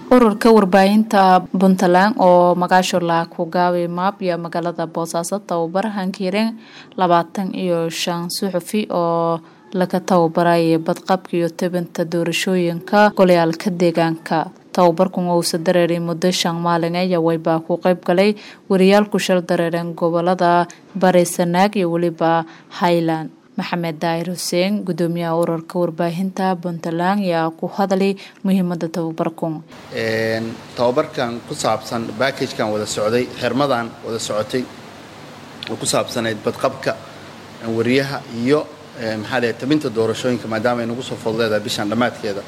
ururka warbaahinta puntland oo magaasho la ku gaabay maab iyo magaalada boosaaso tababar hankiireen labaatan iyo shan suxufi oo laga tababarayay badqabka iyo tabinta doorashooyinka golayaalka deegaanka tababarkan uusa dareeray muddo shan maalin ayaa waybaa ku qeyb galay wariyaal ku shal dareereen gobolada bari sanaag iyo weliba highland maxamed daahir xuseen gudoomiyaha ururka warbaahinta puntland ayaa ku hadlay muhiimada tababarkan tababarkan ku saabsan backajkan wada socday xirmadan wada socotay oo ku saabsanayd badqabka wariyaha iyo maxaa leeyahay tabinta doorashooyinka maadaama ay nagu soo fudleedahay bishan dhammaadkeeda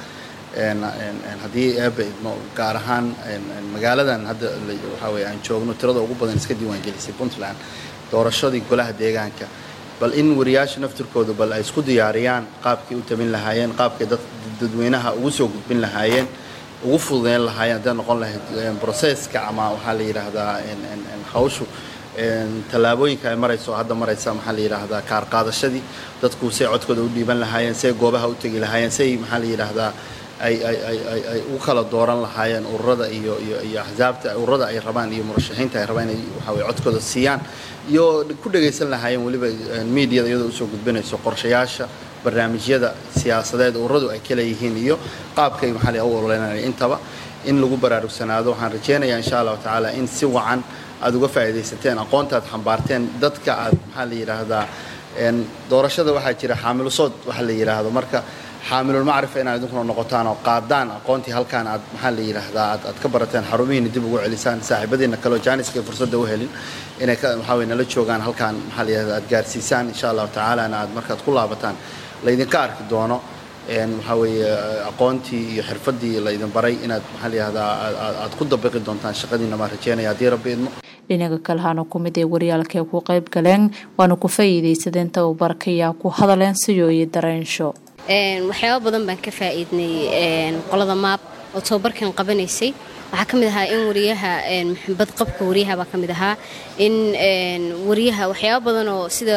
haddii eeba idmo gaar ahaan magaaladan hadda waxaa weye aan joogno tirada ugu badan iska diiwaangelisay puntland doorashadii golaha deegaanka bal in wariyaasha naftirkooda bal ay isku diyaariyaan qaabkay u tabin lahaayeen qaabkay dadweynaha ugu soo gudbin lahaayeen ugu fududeyn lahaayeen hadday noqon lahayd broseska ama waxaa la yidhaahdaa hawshu tallaabooyinka ay marayso hadda maraysa maxaa la yidhaahdaa kaar qaadashadii dadku say codkooda u dhiiban lahaayeen say goobaha u tegi lahaayeen say maxaa la yidhaahdaa ay ay ay ay ay u kala dooran lahaayeen ururada iyo iyo iyo axsaabta ururada ay rabaan iyo murashaxiinta ay rabaan inay waxaa weye codkooda siiyaan iyo ku dhagaysan lahaayeen weliba miidiyada iyadoo usoo gudbinayso qorshayaasha barnaamijyada siyaasadeed ururadu ay kala yihiin iyo qaabkay maxaa la u ololeynaya intaba in lagu baraarugsanaado waxaan rajeynayaa insha allahu tacaala in si wacan aad uga faa'iidaysateen aqoonta aad xambaarteen dadka aad maxaa la yidhaahdaa doorashada waxaa jira xaamilusood waxa la yidhaahdo marka xaamilulmacrifa inaad idinkuna noqotaan oo qaadaan aqoontii halkaan aad maxaa la yidhaahdaa aad aad ka barateen xarumihiina dib ugu celisaan saaxiibadiina kaleo jaaniska ay fursadda u helin inay waxaa weye nala joogaan halkaan maxaa la yidhahdaa aad gaarsiisaan insha allahu tacaalana aad markaad ku laabataan laydinka arki doono waxaa weeye aqoontii iyo xirfaddii laydin baray inaad maxaa la yidhahdaa aad ku dabiqi doontaan shaqadiina maa rajeynaya haddii rabbi idmo dhinaca kalehaana ku mid ee waryaalkae ku qayb galeen waana ku faa'iidaysadeen tababarka ayaa ku hadaleen siyo iyo dareensho waxyaaba badan baan ka faa'iidnay qolada maab oo tababarkan qabanaysay waxaa ka mid ahaa in wariyaha badqabka wariyaha baa ka mid ahaa in wariyaha waxyaaba badan oo sida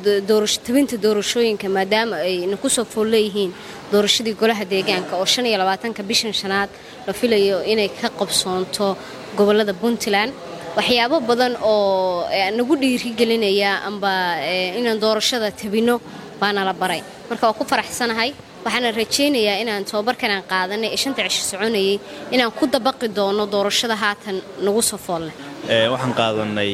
tabinta doorashooyinka maadaama ayna kusoo fool leeyihiin doorashadii golaha deegaanka oo shan iyo labaatanka bishan shanaad la filayo inay ka qabsoonto gobolada puntland waxyaabo badan oo nagu dhiirigelinaya amba inaan doorashada tabinno baana la baray marka waa ku faraxsanahay waxaana rajaynayaa inaan tababarkan aan qaadanay ee shanta cisho soconayay inaan ku dabaqi doono doorashada haatan nagu soo foolleh waxaan qaadanay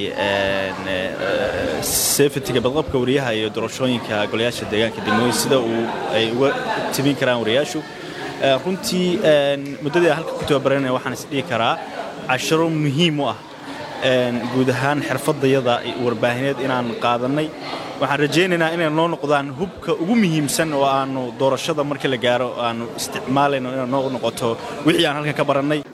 sefetiga badqabka wariyaha iyo doorashooyinka golayaasha deegaanka degmooyin sida uu ay uga tibin karaan wariyaashu runtii muddadii aan halka ku tababaranaya waxaan isdhihi karaa casharo muhiim u ah guud ahaan xirfadayada warbaahineed inaan qaadannay waxaan rajaynaynaa inay noo noqdaan hubka ugu muhiimsan oo aanu doorashada markii la gaaro aanu isticmaalayno inay noo noqoto wixii aan halkan ka barannay